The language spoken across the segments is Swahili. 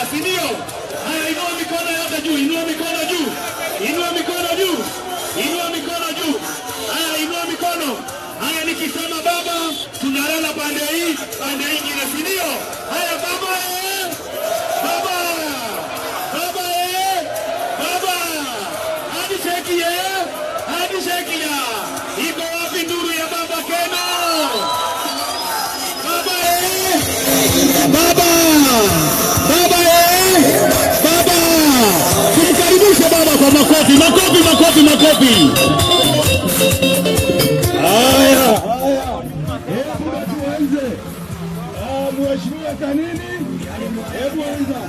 si ndio? Haya, inua mikono yote juu, inua mikono juu, inua mikono juu, inua mikono juu. Haya, inua mikono. Haya, nikisema baba, tunalala pande hii, pande hii nyingine, si ndio? Haya, baba eh, baba, baba eh, baba, hadi sheki eh, hadi sheki ya. Iko wapi nduru ya baba Keno? Baba eh, baba, baba eh, baba. Tumkaribishe baba kwa makofi, makofi, makofi, makofi. Haya. Mheshimiwa Kanini, hebu anza.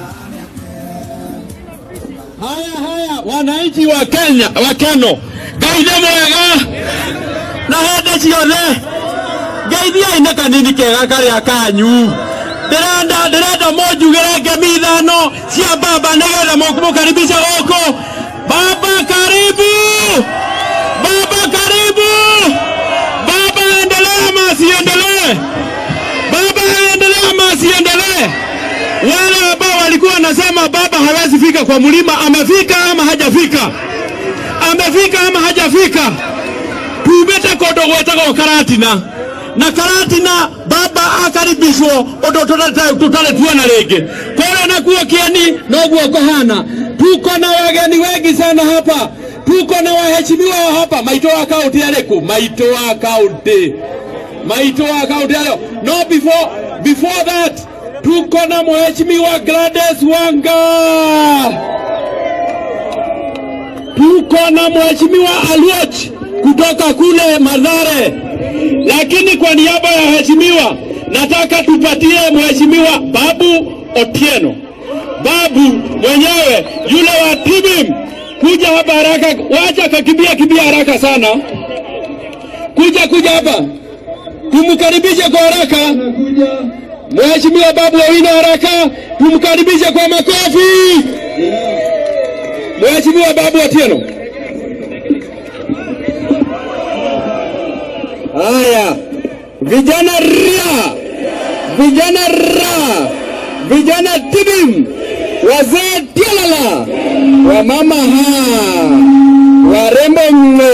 Haya haya, wananchi wa Kenya wa Kano, Ngai mwega na hende ciothe ngeithiai nĩ kanini kega karĩa kanyu ndĩrenda ndĩrenda mũnjugĩre ngemi ithano cia baba nĩgetha mũkaribisha gũkũ baba karibu baba karibu baba endelea masiendelee baba endelea masiendelee wale ambao walikuwa wanasema baba hawezi fika kwa mlima, amefika ama hajafika? Amefika ama hajafika? tumite kundu gwetagwo karatina na karatina baba akaribishwo undu tutari tuona ringi kuria nakuo kieni noguo kuhana tuko na wageni wengi sana hapa tuko na waheshimiwa wa hapa maito wa kaunti ariku maito wa kaunti maito wa kaunti ario no before before that tuko na mheshimiwa Gladys Wanga tuko na mheshimiwa Aluoch kutoka kule Madhare, lakini kwa niaba ya waheshimiwa nataka tupatie mheshimiwa Babu Otieno, Babu mwenyewe yule wa TBIM, kuja hapa haraka, wacha kakimbia kimbia haraka sana, kuja kuja hapa, tumkaribishe kwa haraka Mheshimiwa Babu Owino haraka, tumkaribishe kwa makofi. Mheshimiwa Babu Otieno. Haya, vijana ria, vijana ra, vijana tibim, wazee tialala, wamama ha, warembo mwe,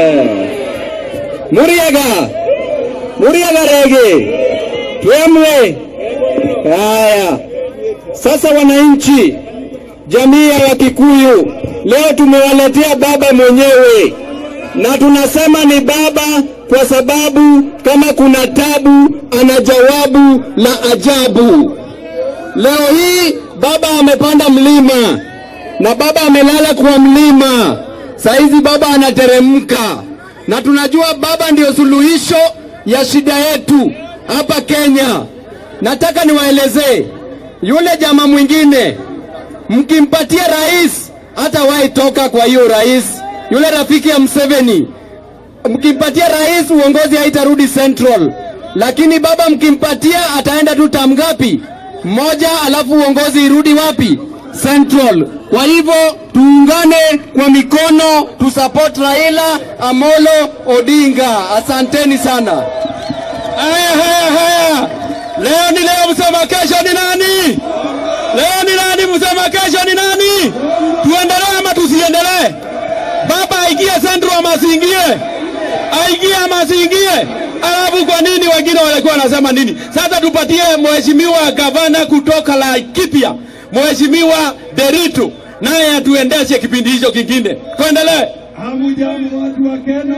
Muriaga, Muriaga rege, twemwe. Haya, sasa wananchi, jamii ya Wakikuyu, leo tumewaletea baba mwenyewe na tunasema ni baba kwa sababu kama kuna tabu ana jawabu la ajabu. Leo hii baba amepanda mlima na baba amelala kwa mlima, saizi baba anateremka, na tunajua baba ndio suluhisho ya shida yetu hapa Kenya. Nataka niwaelezee yule jamaa mwingine, mkimpatia rais hata wahi toka kwa hiyo rais yule rafiki ya Mseveni, mkimpatia rais uongozi haitarudi Central, lakini baba mkimpatia ataenda tu tam ngapi? Moja, alafu uongozi irudi wapi? Central. Kwa hivyo tuungane kwa mikono, tusupport Raila Amolo Odinga. Asanteni sana. Haya, haya, haya, leo ni leo, msema kesho ni nani? Leo ni nani? Msema kesho ni nani? Tuendelee ama tusiendelee? Baba aingie Central ama asiingie? Aingie ama asiingie? Alafu kwa nini wengine walikuwa wanasema nini? Sasa tupatie mheshimiwa gavana kutoka Laikipia, mheshimiwa Deritu, naye atuendeshe kipindi hicho kingine. Tuendelee. Hamujambo watu wa Keno,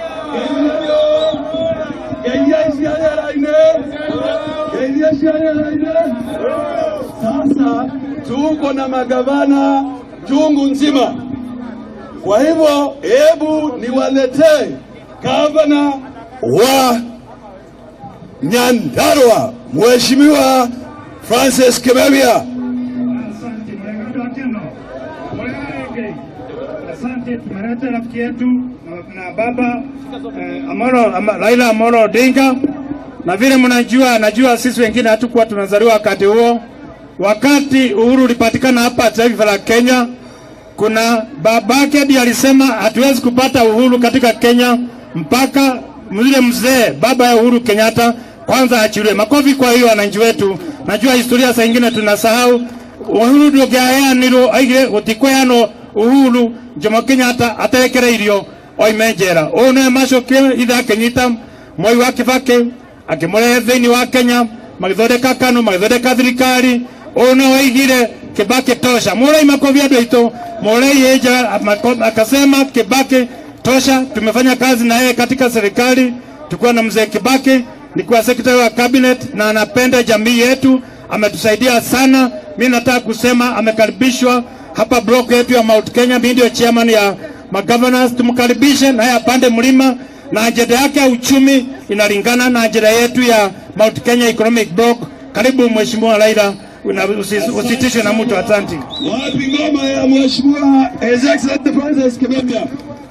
geithia ciarĩra-inĩ, geithia ciarĩra-inĩ. Sasa tuko na magavana chungu nzima, kwa hivyo hebu niwaletee gavana wa Nyandarua Mheshimiwa Francis Kimemia. Asante mwenyekiti wa Keno. Mwenge. Asante, tumeleta rafiki yetu na, na baba eh, Amolo, ama, Raila Amolo Odinga, na vile mnajua, najua sisi wengine hatukuwa tunazaliwa wakati huo. Wakati uhuru ulipatikana hapa taifa la Kenya, kuna babake ndiye alisema hatuwezi kupata uhuru katika Kenya mpaka yule mzee baba ya Uhuru Kenyatta kwanza achiliwe. Makofi kwa hiyo wananchi wetu. Najua historia saa ingine tunasahau. uhuru ndũngĩaheanirwo aigire gũtikũheanwo uhuru Jomo Kenyatta aterekereirio oime njera ũũ nĩwe macokire ithe akĩnyita Mwai wa Kibaki akĩmũrehe thĩinĩ wa Kenya magĩthondeka KANU magĩthondeka thirikari ũũ nĩwe waigire Kibaki tosha murai makofi andũ aitũ murai eja akasema Kibaki tosha tumefanya kazi na yeye katika serikali tukuwa na mzee Kibaki nikuwa sekretari wa cabinet na anapenda jamii yetu ametusaidia sana mi nataka kusema amekaribishwa hapa block yetu ya Mount Kenya mimi ndio chairman ya magovernors tumkaribishe naye apande mlima na ajenda yake ya uchumi inalingana na ajenda yetu ya Mount Kenya Economic Block karibu mheshimiwa Raila una- usi- usitishwe na mtu asante Wapi ngoma ya Mheshimiwa His Excellency Francis Kimemia?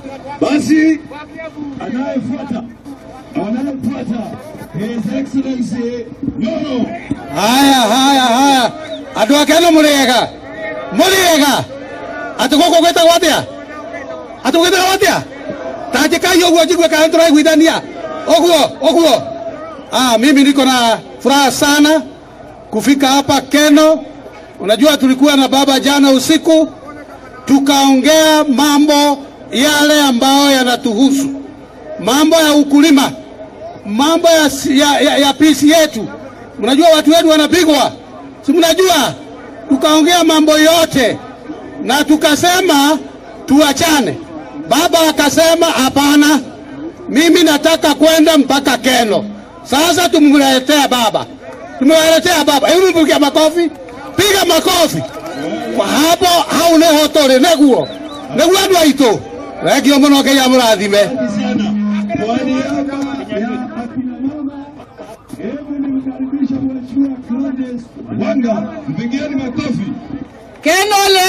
Basi anayefuata anayefuata His Excellency Nono haya haya haya andå ake no må rä ega må rä ega atä gå kå gwä tagwo atä a atä gwä tagwo atä a tanjä kai å guo njigue kaä tå raiguithania å guo å guo ah, mimi niko na furaha sana kufika hapa Keno. Unajua tulikuwa na baba jana usiku, tukaongea mambo yale ambayo yanatuhusu, mambo ya ukulima, mambo ya, ya, ya, ya pisi yetu. Mnajua watu wetu wanapigwa, si mnajua? Tukaongea mambo yote na tukasema tuachane. Baba akasema hapana, mimi nataka kwenda mpaka Keno. Sasa tumletea baba, tumewaletea baba. Hebu mpigia makofi, piga makofi kwa hapo hau nä ho tå rä näguo näguo andå aitå regio må no ngai amå rathime sana kwa niaba ya akina mama, hebu nimkaribishe Mheshimiwa Gladys Wanga, mpigieni makofi. Kenole,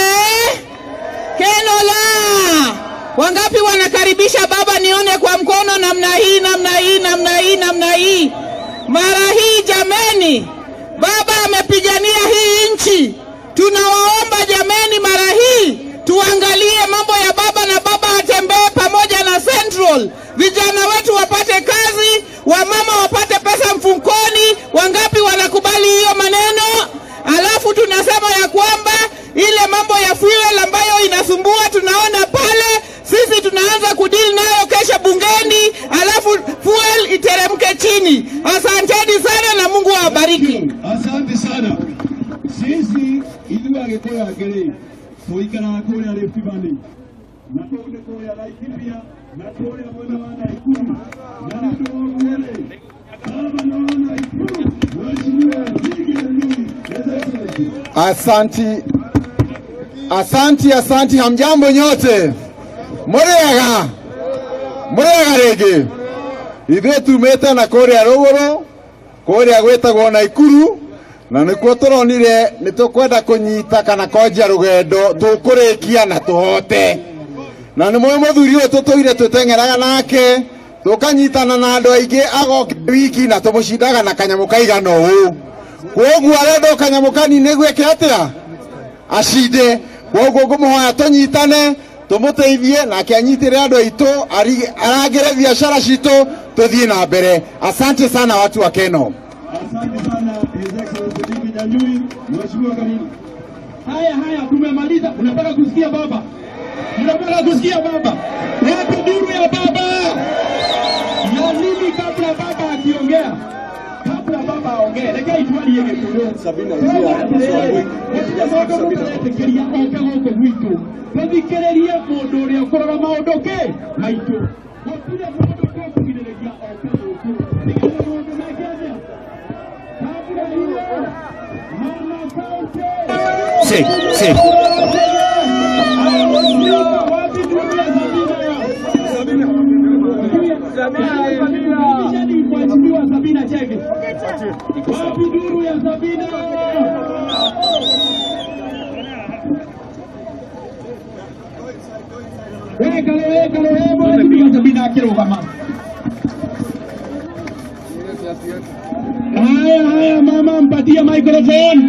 Kenola, wangapi wanakaribisha baba? Nione kwa mkono, namna hii, namna hii, namna hii, namna hii. Mara hii jameni, baba amepigania hii nchi. Tunawaomba jameni, mara hii tuangalie mambo ya baba na baba atembee pamoja na Central, vijana wetu wapate kazi, wamama wapate pesa mfukoni. Wangapi wanakubali hiyo maneno? Alafu tunasema ya kwamba ile mambo ya fuel ambayo inasumbua tunaona pale, sisi tunaanza kudili nayo kesho bungeni, alafu fuel iteremke chini. Asanteni sana na Mungu awabariki. Asante sana. Sisi ithuĩ Agĩkũyũ angĩrĩ tũikaraga kũrĩa Rift Valley na kũu nĩ kũrĩa Laikipia na kũrĩa mwena wa Nakuru na nĩ ũndũ wa ũguo rĩ gavana wa Nakuru Mheshimiwa Ziggy Ndui His Excellency asanti asanti asanti hamjambo nyote mũrĩega mũrĩega rĩngĩ ithuĩ tumĩte na kũrĩa rũgũrũ kũrĩa gwĩtagwo naikuru na nĩkuo tũronire nĩ tũkwenda kũnyita kana kwanjia rũgendo tũkũrĩkia na tũhote na nĩ mũĩ mũthuri ũyũ tũtũire twĩteng'eraga nake tũkanyitana na andũ aingĩ agoke wiki na tũmũcindaga na kanyamũ kaigana ũũ kwoguo arenda o kanyamũ kanini gwĩke atĩa acinde kwoguo ngũmũhoya tũnyitane tũmũteithie nake anyitĩre andũ aitũ ari- arangĩre biacara citũ tũthiĩ na mbere asante sana watu wa keno Asante sana His Excellency Ziggy Ndui Mheshimiwa karibu Haya haya, tumemaliza. Unataka kusikia baba? Unataka kusikia baba? Wapi duru ya baba? Na mimi kabla baba akiongea, kabla baba aongee, reke itwali yege kulo sabina tekeria oke gũkũ gwitũ tũthikĩrĩrie mũndũ ũrĩa ũkũrora maũndũ ke maitũ gũtirĩ mũndũ ũkũgirĩrĩria oke gũkũ nĩgetha maũndũ meke atĩa kabla hiyo mama sauti Si, si. Mheshimiwa Sabina Chege. Wapi duru ya Sabina? Weka leo, weka leo, hebu Mheshimiwa Sabina akirugama. Haya, haya mama, mpatie microphone.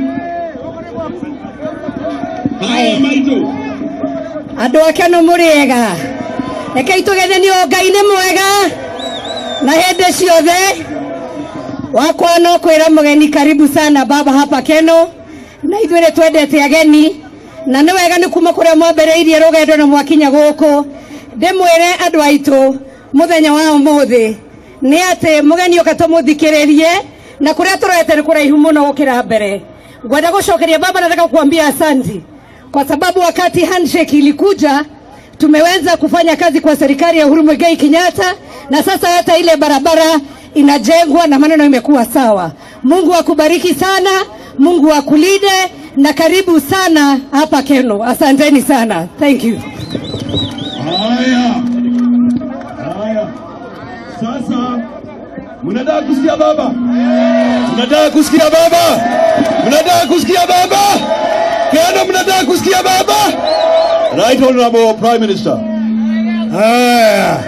Haya, Maito. andå ake no må rä ega rekei tå genenio ngai nä mwega na hä ndä ciothe wakwa no kwä ra må geni karibu sana baba hapa keno na ithuĩ nĩ twendete ageni na nĩ wega nĩ kuma kũrĩa mwambĩrĩirie rũgendo na mwakinya gũkũ ndĩmwĩre andũ aitũ mũthenya wa ũmũthĩ nĩ atĩ mũgeni ũka tũmũthikĩrĩrie na kũrĩa tũrete nĩ kũraihu mũno gũkĩra mbere ngwenda gũcokeria baba nataka kuambia asanti kwa sababu wakati handshake ilikuja tumeweza kufanya kazi kwa serikali ya Uhuru Muigai Kenyatta na sasa hata ile barabara inajengwa na maneno imekuwa sawa. Mungu akubariki sana, Mungu akulinde na karibu sana hapa Keno. Asanteni sana. Thank you. Haya, haya, sasa mnataka kusikia baba? Mnataka kusikia baba? Mnataka kusikia baba? Keno, mnataka kusikia baba? Right Honorable Prime Minister. Haya,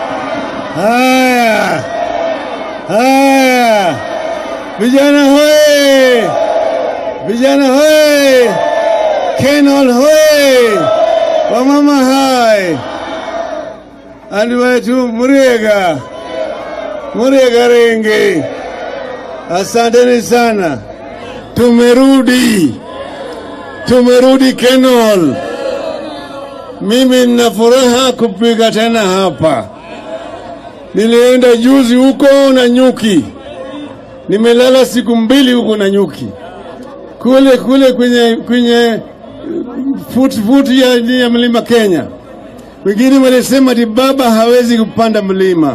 haya, haya, vijana hoye, vijana hoye, Kenol hoye, wamama hai, andi wetu Muriega, Muriega Renge, asanteni sana, tumerudi, tumerudi Kenol. Mimi nina furaha kupiga tena hapa. Nilienda juzi huko na nyuki, nimelala siku mbili huko na nyuki kule kule kwenye kwenye futi futi ya, ya mlima Kenya. Wengine walisema ati baba hawezi kupanda mlima.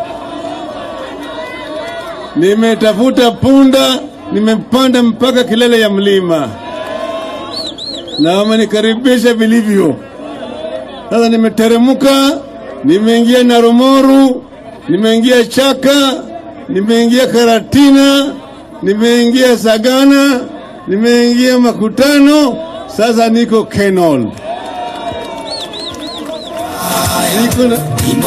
Nimetafuta punda, nimepanda mpaka kilele ya mlima na wamenikaribisha vilivyo. Sasa nimeteremka, nimeingia Narumoru, nimeingia Chaka, nimeingia Karatina, nimeingia Sagana, nimeingia Makutano, sasa niko Kenol. Niko na...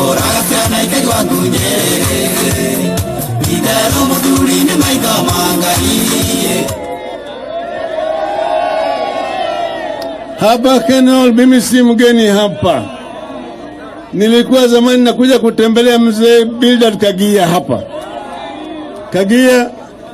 Hapa Kenol, mimi si mgeni hapa. Nilikuwa zamani nakuja kutembelea mzee Bildad Kagia hapa. Kagia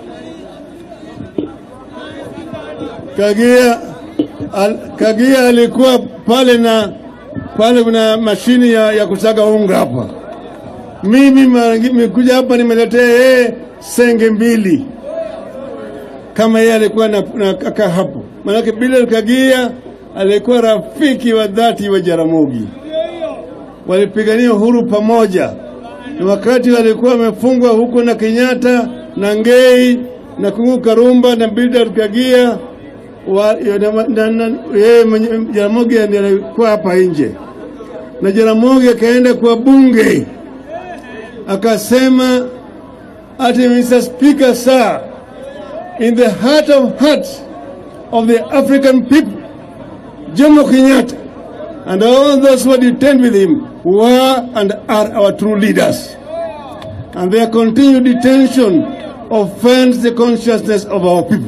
Kagia al, Kagia alikuwa pale na pale kuna mashini ya, ya kusaga unga hapa. Mimi mara nyingi nimekuja hapa nimeletea yeye senge mbili kama yeye alikuwa na, na kaka hapo. Maanake Bildad Kagia alikuwa rafiki wa dhati wa Jaramogi, walipigania uhuru pamoja, na wakati walikuwa wamefungwa huko na Kenyatta na Ngei na Kungu Karumba na Bildad Kagia wa- na- na- na- yeye mwenye- Jaramogi ndiye alikuwa hapa nje, na Jaramogi akaenda kwa bunge akasema ati Mr. Speaker sir, in the heart of hearts of the African people Jomo Kenyatta and all those who are detained with him were and are our true leaders. And their continued detention offends the consciousness of our people.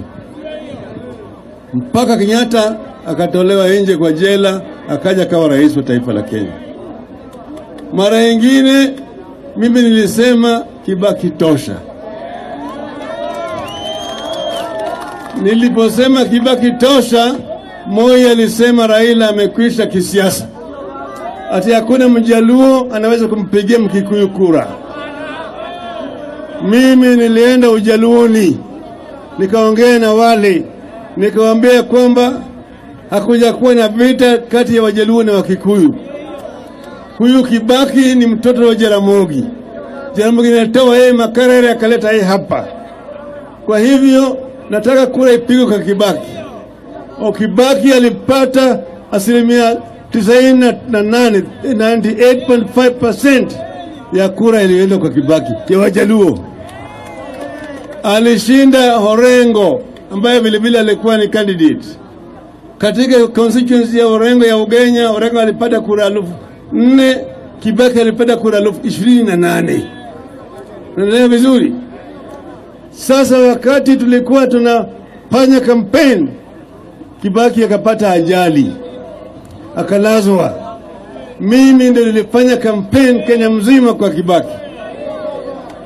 Mpaka Kenyatta akatolewa nje kwa jela, akaja kawa rais wa taifa la Kenya. Mara nyingine mimi nilisema Kibaki tosha. Niliposema Kibaki tosha, Moi alisema Raila amekwisha kisiasa, ati hakuna mjaluo anaweza kumpigia mkikuyu kura. Mimi nilienda ujaluoni nikaongea na wale nikawaambia kwamba hakuja kuwa na vita kati ya wajaluo na wakikuyu. Huyu Kibaki ni mtoto wa Jaramogi. Jaramogi anatoa yeye Makarere akaleta yeye hapa. Kwa hivyo nataka kura ipigwe kwa Kibaki. O Kibaki alipata asilimia tisaini na nane 98.5% ya kura iliyoenda kwa Kibaki ya Wajaluo. Alishinda Horengo ambaye vilevile alikuwa ni candidate katika constituency ya Orengo ya Ugenya. Orengo alipata kura elfu nne Kibaki alipata kura elfu ishirini na nane. Naendelea vizuri. Sasa wakati tulikuwa tunafanya kampeni, Kibaki akapata ajali akalazwa. Mimi ndio nilifanya kampeni Kenya mzima kwa Kibaki.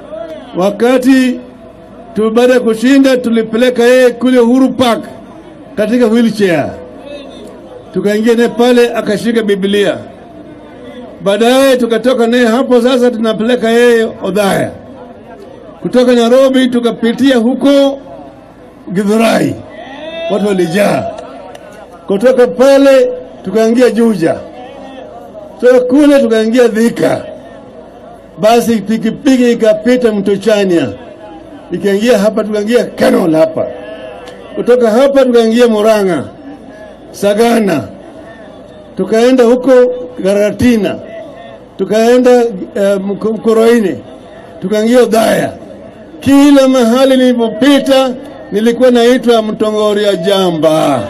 Wakati tu baada ya kushinda, tulipeleka yeye kule Uhuru Park katika wheelchair, tukaingia naye pale, akashika Biblia. Baadaye tukatoka naye hapo, sasa tunapeleka yeye Odhaya. Kutoka Nairobi tukapitia huko Githurai, watu walijaa. Kutoka pale tukaingia Juja, kutoka kule tukaingia Thika. Basi pikipiki ikapita mto Chania, ikaingia hapa, tukaingia Kenol hapa. Kutoka hapa tukaingia Murang'a, Sagana, tukaenda huko Garatina, tukaenda uh, Mkoroini, tukaingia Udhaya. Kila mahali nilipopita nilikuwa naitwa Mtongoria Jamba.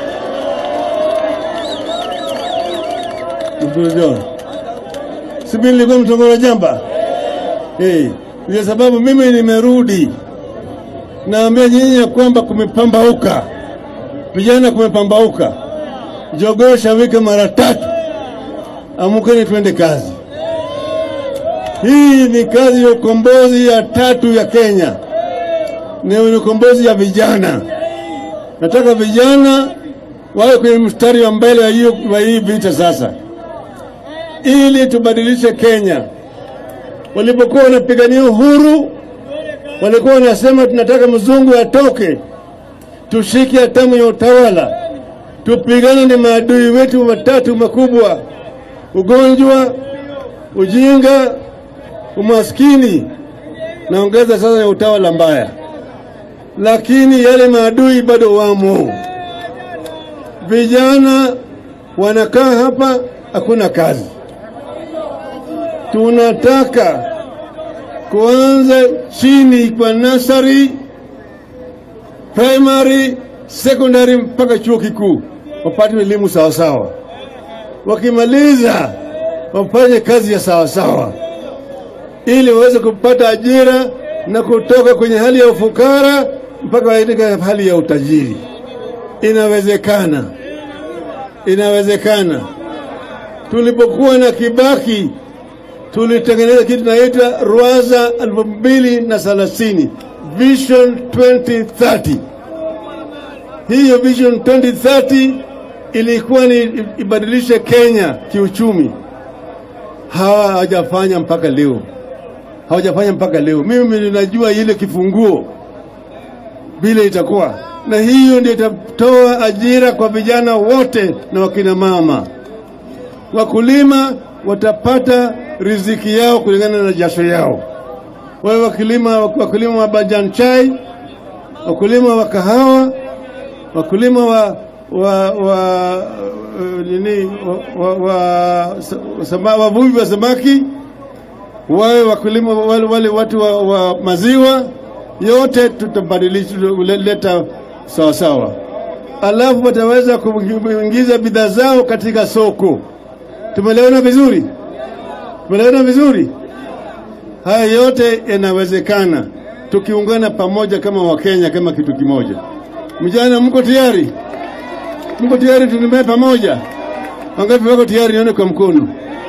Mtulizo. Si mimi nilikuwa Mtongoria Jamba? Hey, ndio sababu mimi nimerudi. Naambia nyinyi ya kwamba kumepambauka, vijana kumepambauka. Jogoo shawika mara tatu, amukeni twende kazi. Hii ni kazi ya ukombozi ya tatu ya Kenya, ni ukombozi ya vijana. Nataka vijana wawe kwenye mstari wa mbele wa hiyo wa hii vita sasa, ili tubadilishe Kenya. Walipokuwa wanapigania uhuru, walikuwa wanasema tunataka mzungu atoke, tushike hatamu ya utawala, tupigane na maadui wetu watatu makubwa: ugonjwa, ujinga, umaskini na ongeza sasa ya utawala mbaya. Lakini yale maadui bado wamo. Vijana wanakaa hapa, hakuna kazi. Tunataka kuanza chini kwa nasari, primary, secondary mpaka chuo kikuu, wapate elimu sawasawa. Wakimaliza wafanye kazi ya sawasawa, ili waweze kupata ajira na kutoka kwenye hali ya ufukara mpaka katika hali ya utajiri. Inawezekana, inawezekana. Tulipokuwa na Kibaki tulitengeneza kitu naita Rwaza elfu mbili na thelathini Vision 2030. Hiyo Vision 2030 ilikuwa ni ibadilishe Kenya kiuchumi. Hawa hawajafanya mpaka leo, hawajafanya mpaka leo. Mimi ninajua ile kifunguo vile itakuwa, na hiyo ndio itatoa ajira kwa vijana wote na wakina mama. Wakulima watapata riziki yao kulingana na jasho yao. Wawe wakulima, wakulima wa majani chai, wakulima wa kahawa, wakulima wa wa wa uh, nini wa, wa, wa, sama, wavuvi wa samaki, wawe wakulima wale, wale watu wa, wa maziwa, yote tutabadilisha leta sawa sawa, alafu wataweza kuingiza bidhaa zao katika soko. Tumeelewana vizuri? Tumeelewana vizuri? Haya yote yanawezekana tukiungana pamoja kama Wakenya, kama kitu kimoja. Mjana, mko tayari? Mko tayari? Tunembee pamoja? Wangapi wako tayari? Nione kwa mkono.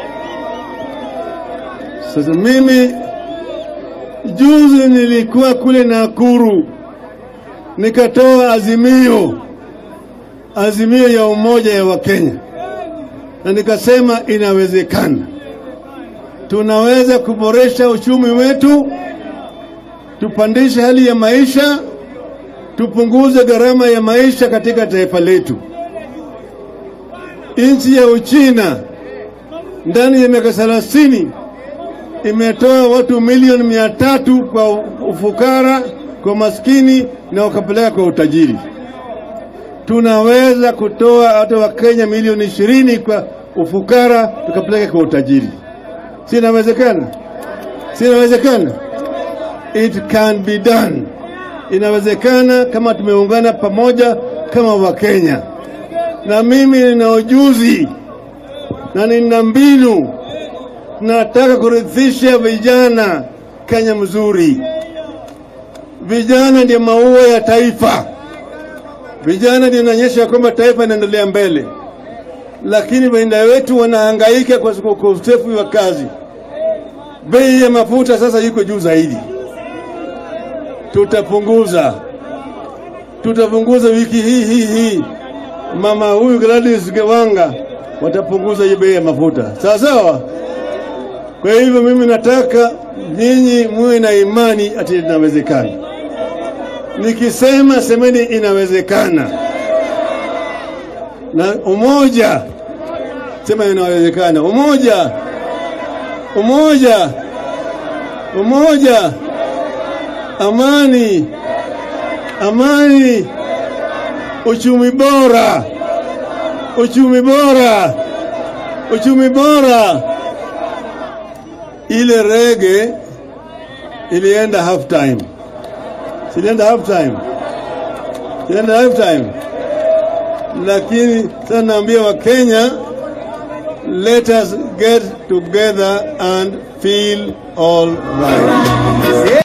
Sasa mimi juzi nilikuwa kule Nakuru, nikatoa azimio, azimio ya umoja ya Wakenya, na nikasema inawezekana, tunaweza kuboresha uchumi wetu, tupandishe hali ya maisha, tupunguze gharama ya maisha katika taifa letu. Nchi ya Uchina ndani ya miaka thelathini imetoa watu milioni mia tatu kwa ufukara, kwa maskini na wakapeleka kwa utajiri. Tunaweza kutoa hata Wakenya milioni ishirini kwa ufukara tukapeleka kwa utajiri. Si inawezekana? Si inawezekana? It can be done. Inawezekana kama tumeungana pamoja kama Wakenya, na mimi nina ujuzi na nina mbinu nataka kurithisha vijana Kenya mzuri. Vijana ndio maua ya taifa, vijana ndio inaonyesha kwamba taifa inaendelea mbele, lakini wainda wetu wanahangaika kwa ukosefu wa kazi. Bei ya mafuta sasa iko juu zaidi, tutapunguza tutapunguza wiki hii hii hii. Mama huyu Gladys Gewanga watapunguza hiyo bei ya mafuta, sawa sawa. Kwa hivyo mimi nataka nyinyi muwe na imani ati inawezekana. Nikisema semeni inawezekana, na umoja, sema inawezekana. Umoja, umoja, umoja, amani, amani, uchumi bora, uchumi bora, uchumi bora. Ile rege ilienda half time, silienda half time, silienda half time, lakini sasa naambia Wakenya, let us get together and feel all right.